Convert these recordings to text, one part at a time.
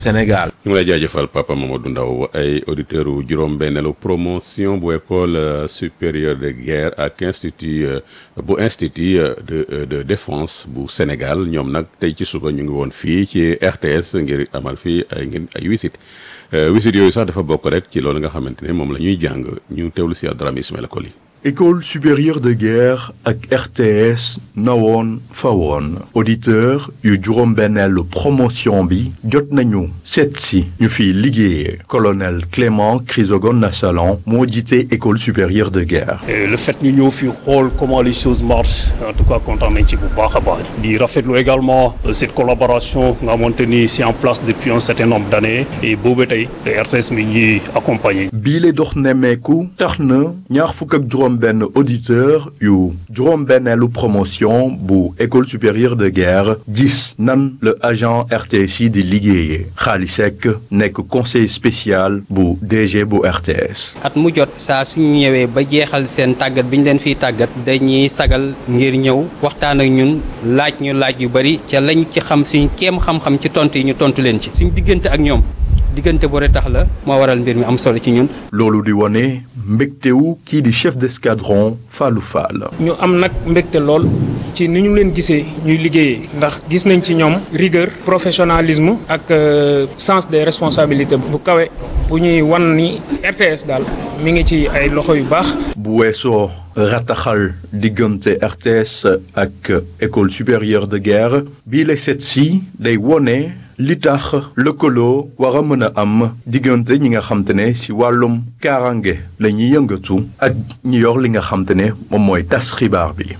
Sénégal. ñu ngi lay jaajëfal Papa Mamadou Ndaw ay auditeurs yu juróom-benneelu promotion bu école supérieure de guerre ak institut bu institut de de défense bu Sénégal ñoom nag tey ci suba ñu ngi woon fii ci RTS ngir amal fii ay ngir ay wisit wisit yooyu sax dafa bokk rek ci loolu nga xamante ne moom la ñuy jàng ñu teewlu si Abdourahmane Ismaïla Koli. école supérieure de guerre ak RTS nawoon fawoon auditeur yu juróom-benneelu promotion bi jot nañu seet si ñu fiy liggéeyee colonel Clément Chrysogone Nassalan moo jiite école supérieure de guerre. Et le fait ñu ñëw fi xool comment les choses marchent en tout cas kontaan nañ ci bu baax a baax di rafetlu également cette collaboration nga xamante ni c'est en place depuis un certain nombre d'années et boobu tey RTS mi ñuy accompagner. bii la dox nemmeeku tax na ñaar fukk ak juróom benn auditeur yu juróom-benneelu promotion bu école supérieure de guerre gis nan le agent RTS yi di liggéeyee Khali Seck nekk conseil spécial bu DG bu RTS. at mu jot saa suñu ñëwee ba jeexal seen tàggat bi ñu leen fiy tàggat dañuy sagal ngir ñëw waxtaan ak ñun laaj ñu laaj yu bari ca lañ ci xam suñ kéem xam-xam ci tontu yi ñu tontu leen ci suñ diggante ak ñoom. diggante bu tax la moo waral mbir mi am solo ci ñun. loolu di wone mbégtewu kii di chef d'escadron Fallou Fall. ñu am nag mbégte lool ci ni ñu leen gisee ñuy liggéeyee ndax gis nañ ci ñoom rigueur professionnalisme ak sens des responsabilités bu kawe bu ñuy wan ni RTS daal mi ngi ci ay loxo yu baax. bu weesoo rataxal diggante RTS ak école supérieure de guerre bii la set si day wone. li tax lëkkaloo war a mën a am diggante ñi nga xam te ne ci wàllum kaaraange la ñuy yëngatu ak ñi yor li nga xam te ne moom mooy tas xibaar bi.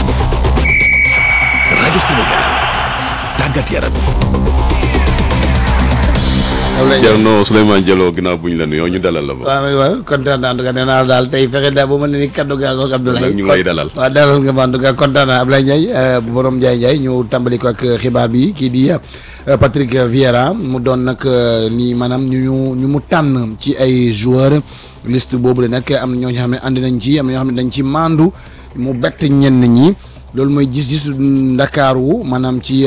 rajo Sénégal tàggat yaram. Thierno Souleymane Diallo ginnaaw bu ñu la nuyoo ñu dalal la ba. waaw waaw kontaan naa en tout cas nee naa daal tey fexe daal ba mën na ni kaddu gaa ngoog Abdoulaye. ñu ngi lay dalal. waaw dalal nga ma en tout cas kontaan naa Abdoulaye Ndiaye borom Ndiaye Ndiaye ñu tàmbali ko ak xibaar bi kii di Patrick Vieira mu doon nag nii maanaam ñu ñu mu tànn ci ay joueurs liste boobu la nag am na ñoo xam ne andi nañ ci am na ñoo xam ne dañ ci maandu mu bett ñenn ñi loolu mooy gis-gis Ndakaaru maanaam ci.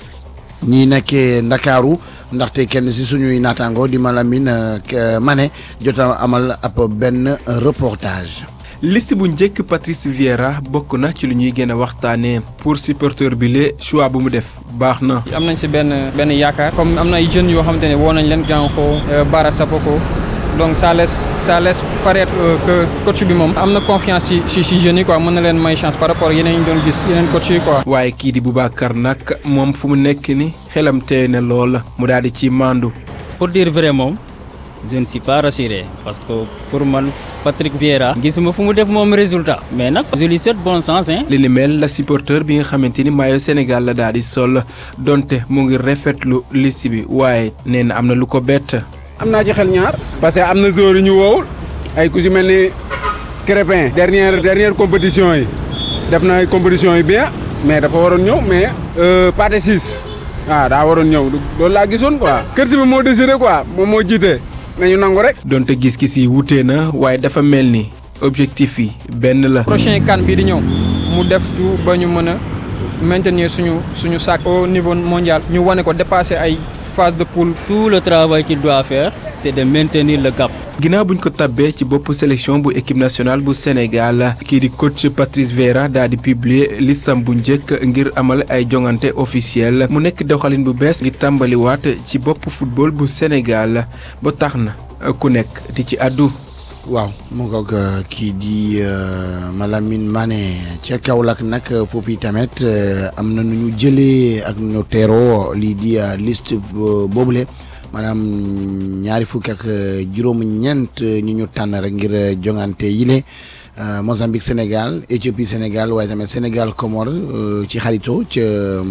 ñi nekkee ndakaaru ndaxte kenn si suñuy naataango di Malamine Mané jot a amal ab benn reportage. liste bu njëkk Patrice Vieira bokk na ci lu ñuy gën a waxtaanee pour supporter bi le choix bu mu def baax na. am nañ si benn benn yaakaar comme am na ay jeunes yoo xamante ne woo nañ leen Diankho Bara Sapoko donc ça laisse ça laisse paraître que coach bi moom am na confiance ci ci ci jeunes yi quoi mën na leen may chance par rapport yeneen ñu doon gis yeneen coach yi quoi. waaye kii di Boubacar nag moom fu mu nekk ni xelam tey na lool mu daal di ci mandu. pour dire vrai moom je ne suis pas rassuré parce que pour man Patrick Vieira gisuma fu mu def moom résultat mais nag je lui souhaite bon sens hein. li ni mel la supporter bi nga xamante ni maillot Sénégal la daal di sol donte mu ngi rafetlu liste bi waaye nee na am na lu ko bett. am naa ci xel ñaar parce que am na joueurs yu ñu woowul ay ku si mel ni Crépin dernière dernière compétition yi def na ay compétition yi bien mais dafa waroon ñëw mais Pathé Ciss waaw daa waroon ñëw loolu laa gisoon quoi kër si bi moo décidé quoi moom moo jiite nañu nangu rek. donte gis-gis yi wutee na waaye dafa mel ni objectif yi benn la. prochain CAN bii di ñëw mu def tout ba ñu mën a maintenir suñu suñu sac au niveau mondial ñu wane ko dépasser ay. phase de poule. tout le travail qu'il doit faire c'est de maintenir le cap. ginnaaw buñ ko tabbee ci bopp sélection bu équipe nationale bu Sénégal kii di coach Patrice Vieira daal di publier listam bu njëkk ngir amal ay jongante officiel mu nekk doxalin bu bees ngir tàmbaliwaat ci bopp football bu Sénégal ba tax na ku nekk di ci àddu. waaw mu ngoog kii di Malamine Mané ca Kaolack nag foofu tamit am na nu ñu jëlee ak nu ñu teeroo lii di liste boobule maanaam ñaari fukki ak juróom-ñeent ñi ñu tànn rek ngir jongante yile Mozambique Sénégal Éthiopie Sénégal waaye tamit Sénégal Comore ci xarito ca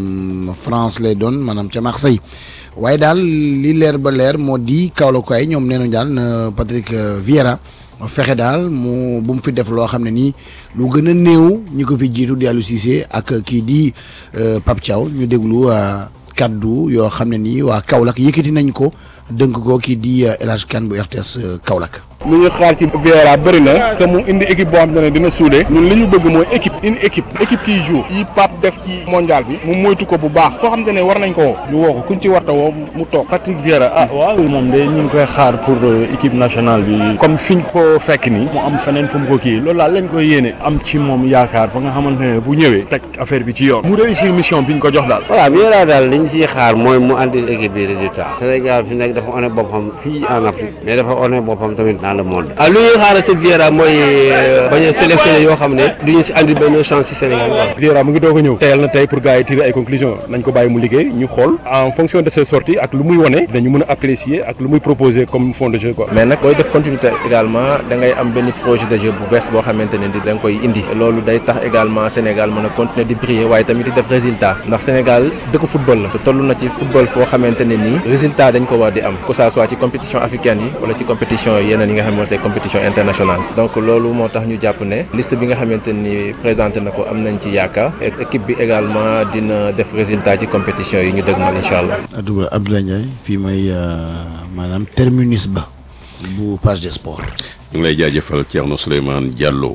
France lay doon maanaam ca Marseille waaye daal li leer ba leer moo di Kaolack ay ñoom nee nañ daal Patrick Vieira. fexe daal mu bu mu fi def loo xam ne nii lu gën a néew ñi ko fi jiitu di Aliou Cissé ak kii di Pape Thiaw ñu déglu kaddu yoo xam ne nii waa Kaolack yëkkati nañ ko dënk ko kii di El Hadj Kane bu RTS Kaolack. lu ñu xaar ci Vieira bëri na te mu indi équipe boo xam ne dina suude ñun li ñu bëgg mooy équipe une équipe équipe qui joue yi Pape def ci mondial bi mu moytu ko bu baax koo xam ne war nañ ko woo ñu woo ko kuñ ci warta woo mu toog Patrick Vieira ah waaw moom de ñu ngi koy xaar pour équipe nationale bi comme fiñ ko fekk ni mu am feneen fu mu ko kii loolu daal lañ koy yéene am ci moom yaakaar ba nga xamante ne bu ñëwee teg affaire bi ci yoon mu réussir mission bi ñu ko jox daal voilà Vieira daal liñ ciy xaar mooy mu andil équipe bi résultat Sénégal fi nekk dafa one boppam fii en Afrique mais dafa one boppam tamit dans le monde ah lu ñuy xaaral si Vieira mooy bañ a sélectionné yoo xam ne duñu si andi benn chance si Sénégal voilà Vieira mu ngi doog a ñëw teyal na tey pour gars yi tirer ay conclusions nañ ko bàyyi mu liggéey ñu xool en fonction de ses sorties ak lu muy wone dañu mën a apprécier ak lu muy proposer comme fond de jeu quoi mais nag booy def continuité également da ngay am benn projet de jeu bu bees boo xamante ne di da nga koy indi loolu day tax également Sénégal mën a continuer di briller waaye tamit di def résultat ndax Sénégal dëkk football la te toll na ci football foo xamante ne nii résultat dañ ko war di am que ça soit ci compétition africaine yi wala ci compétition yeneen yi nga xamante ne compétition internationale donc loolu moo tax ñu jàpp ne liste bi nga xamante ni présenté na ko am nañ ci yaakaar et équipe bi également dina def résultat ci compétition yi ñu dëgmal incha allah. Abdoulaye Ndiaye fii may maanaam terminus ba bu page des sports. ñu ngi lay jaajëfal Thierno Souleymane Diallo.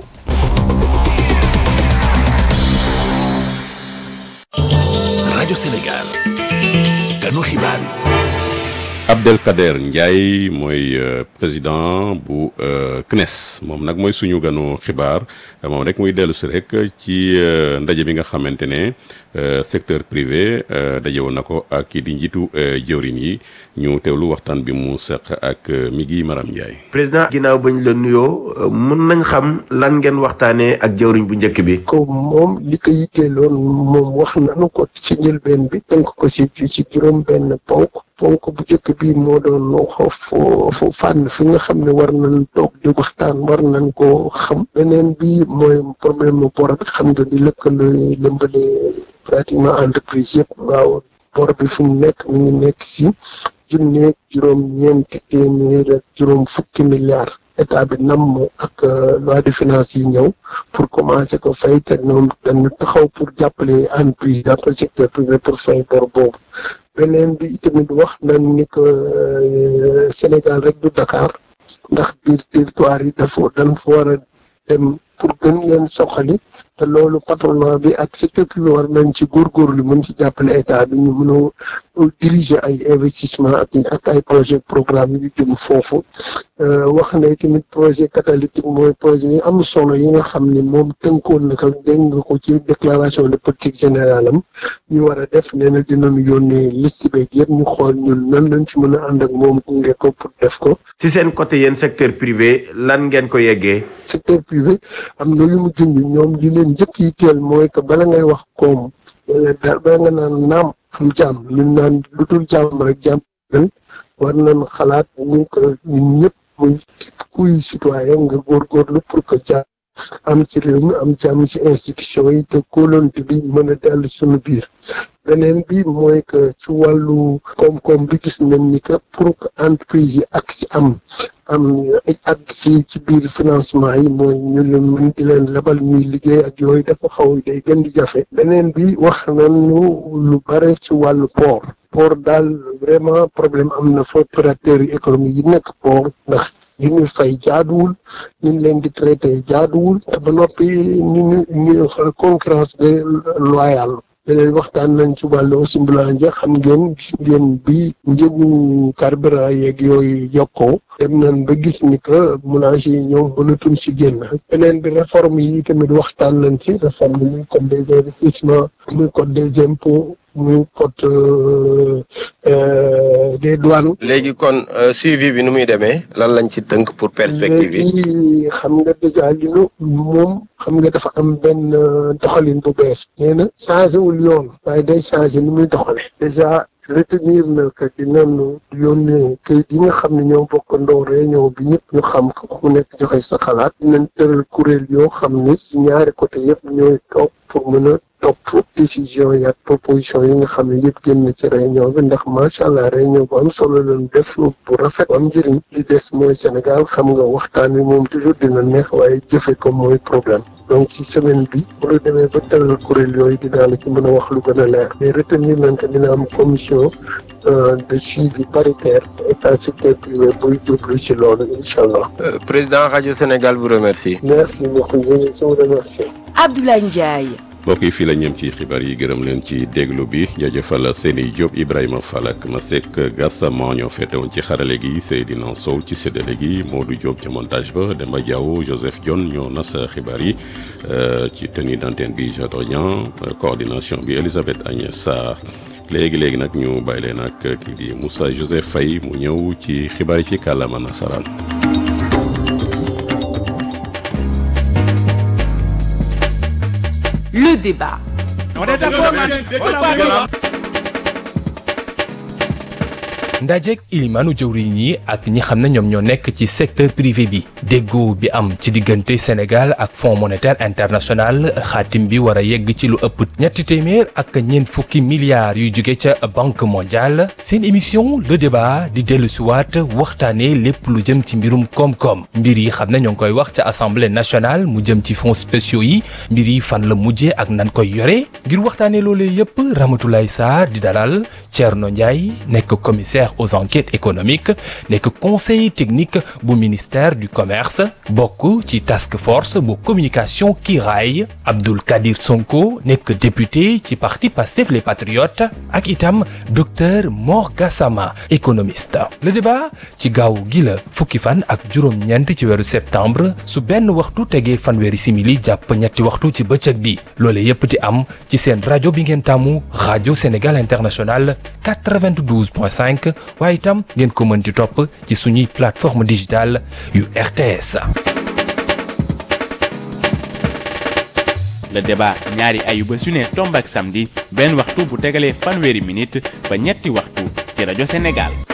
rajo Sénégal ganu xibaar yi. Abdelkader Ndiaye mooy président bu CNES moom nag mooy suñu ganu xibaar moom rek muy dellu si rek ci ndaje bi nga xamante ne secteur privé daje woon na ko ak kii di njiitu jëwrin yi ñu teewlu waxtaan bi mu seq ak Migui Maram Ndiaye. président ginnaaw bañ la nuyoo mun nañ xam lan ngeen waxtaanee ak jëwriñ bu njëkk bi. ko moom li ko yitteeloon moom wax nañu ko ci njëlbeen bi tënk ko ci ci juróom benn ponk ponk bu njëkk bi moo doon foofu fànn fi nga xam ne war nañ toog di waxtaan war nañ ko xam beneen bi mooy problème mu bor bi xam nga di lëkkale lëmbale pratiquement entreprise yëpp waaw bor bi fu mu nekk mi ngi nekk si junneeg juróom ñeenti téeméer ak juróom fukki milliards état bi namm ak loi de finances yi ñëw pour commencer ko fay te ñoom dañu taxaw pour jàppale entreprise jàppale secteur privé pour fay bor boobu beneen bi itamit wax nañ ni que Sénégal rek du Dakar ndax biir territoire yi dafa dañ fa war a dem pour gën leen soxali te loolu patronat bi ak secteur privé war nañ ci góorgóorlu mën ci jàppale état bi ñu mën a diriger ay investissement ak ak ay projet programme yu jëm foofu wax na tamit projet catalytique mooy projet yi am solo yi nga xam ni moom tënkoon na ko dégg nga ko ci déclaration de politique générale am ñu war a def nee na dinañu yónnee liste beeg yëpp ñu xool ñun nan lañ ci mën a ànd ak moom gunge ko pour def ko. ci seen côté yéen secteur privé lan ngeen ko yeggee. secteur privé am na lu mu junj ñoom li leen njëkk yi teel mooy que bala ngay wax koom wala daal bala nga naan naam am jàmm lu naan lu dul jàmm rek jàmm war nañ xalaat ñu ko ñun ñëpp muy kuy citoyen nga góorgóorlu pour que jàmm am ci réew mi am jàmm ci institution yi te kóolonte bi mën a dellu suñu biir beneen bi mooy que ci wàllu koom-koom bi gis nañ ni que pour que entreprise yi ak si am am ak ci ci biir financement yi mooy ñu leen mën di leen lebal ñuy liggéey ak yooyu dafa xaw day gën di jafe beneen bi wax nañu lu bare ci wàllu port port daal vraiment problème am na fa opérateurs yi économique yi nekk port ndax li ñuy fay jaaduwul ñu leen di traité jaaduwul te ba noppi ñu ñu ñu concurrence de loyale leneen waxtaan nañ ci wàllu aussi mbulanje xam ngeen gis ngeen bi njëgu carburant yeeg yooyu yokkoo dem nañ ba gis ni que moulage yi ñoom mënatuñ si génn beneen bi réforme yi tamit waxtaan nañ si réforme yi muy code des investissements muy code des impôts muy code des douanes. léegi kon suivi bi nu muy demee lan lañ ci tënk pour perspective yi. léegi xam nga déjà li nu moom xam nga dafa am benn doxalin bu bees. nee na changé wul yoon. waaye day changé ni muy doxale déjà retenir na que dinañu yónnee kayit yi nga xam ne ñoo bokkandoo réunion bi ñëpp ñu xam ko ku nekk joxe sa xalaat dinañ tëral kuréel yoo xam ni ci ñaari côté yëpp ñooy toog pour mën a topp décision yi ak proposition yi nga xam ne yëpp génn ci réunion bi ndax macha allah réunion bu am solo lañu def bu rafet bu am njëriñ li des mooy Sénégal xam nga waxtaan wi moom toujours dina neex waaye jëfe ko mooy problème donc ci semaine bi bu ñu demee ba tëral kuréel yooyu dinaa la ci mën a wax lu gën a leer mais retenir nañ que dina am commission de suivi paritaire état secteur privé buy jublu ci loolu incha allah. président rajo Sénégal vous remercie. merci beaucoup je vous remercie. Abdoulaye Ndiaye. mbokk yi fii la ñem ci xibaar yi gërëm leen ci déglu bi jaajëfal Seni Diop Ibrahima Fall ak Masek Gassama ñoo féetewoon ci xarale gi Seydina Sow ci séddale gi Modou Diop ca montage ba Demba Diaw Joseph Dione ñoo nas xibaar yi ci tenue d'antenne bi Jadorian coordination bi Elisabeth Agnès Sarr léegi léegi nag ñu bàyyi leen ak kii di Moussa Joseph Faye mu ñëw ci xibaar yi ci kàllaama nasaraan. Le débat. On est d'accord, ndajeek ilimaanu jëwriñ yi ak ñi xam ne ñoom ñoo nekk ci secteur privé bi déggoo bi am ci diggante Sénégal ak Fonds monétaire international xaatim bi war a yegg ci lu ëpp ñetti téeméer ak ñeent fukki milliards yu jóge ca banque mondiale seen émission le débat di dellu siwaat waxtaanee lépp lu jëm ci mbirum koom-koom mbir yi xam ne ñoo ngi koy wax ca assemblée nationale mu jëm ci fonds spéciaux yi mbir yi fan la mujjee ak nan koy yore ngir waxtaanee loolee yépp Ramatoulaye Sarr di dalal Thierno Ndiaye nekk commissaire aux enquêtes économiques nekk conseiller technique bu ministère du commerce bokk ci task force bu communication kiiraay Abdoul Kadir Sonko nekk député ci parti Pastef les patriotes ak itam docteur Mor Gassama économiste le débat ci gaaw gi la fukki fan ak juróom-ñeent ci weeru septembre su benn waxtu tegee fanweeri simili jàpp ñetti waxtu ci bëccëg bi loole yépp di am ci seen rajo bi ngeen tàmmu rajo Sénégal International 92.5 waaye itam ngeen ko mën di topp ci suñuy plateforme digitale yu RTS. le débat ñaari ayuba su ne tomb ak samedi benn waxtu bu tegalee fanweeri minute ba ñetti waxtu ci rajo Sénégal.